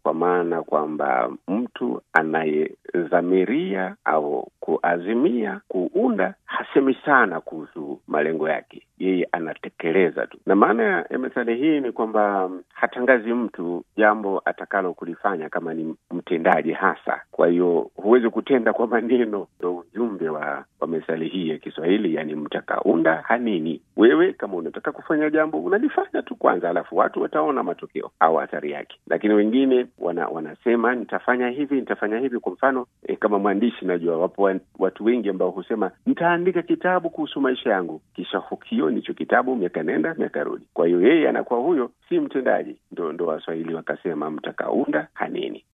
kwa maana kwamba mtu anayedhamiria au kuazimia kuunda hasemi sana kuhusu malengo yake, yeye anatekeleza tu. Na maana ya methali hii ni kwamba hatangazi mtu jambo atakalo kulifanya kama ni mtendaji hasa. Kwa hiyo huwezi kutenda kwa maneno, ndo ujumbe wa, wa methali hii ya Kiswahili, yani mtakaunda hanini. Wewe kama unataka kufanya jambo unalifanya tu kwanza, alafu watu wataona matokeo au athari yake. Lakini wengine wana, wanasema nitafanya hivi nitafanya hivi. Kwa mfano e, kama mwandishi najua wapo watu wengi ambao husema nitaandika kitabu kuhusu maisha yangu, kisha hukioni hicho kitabu, miaka nenda miaka rudi. Kwa hiyo yeye anakuwa huyo si mtendaji. Ndo ndo Waswahili wakasema mtakaunda hanini.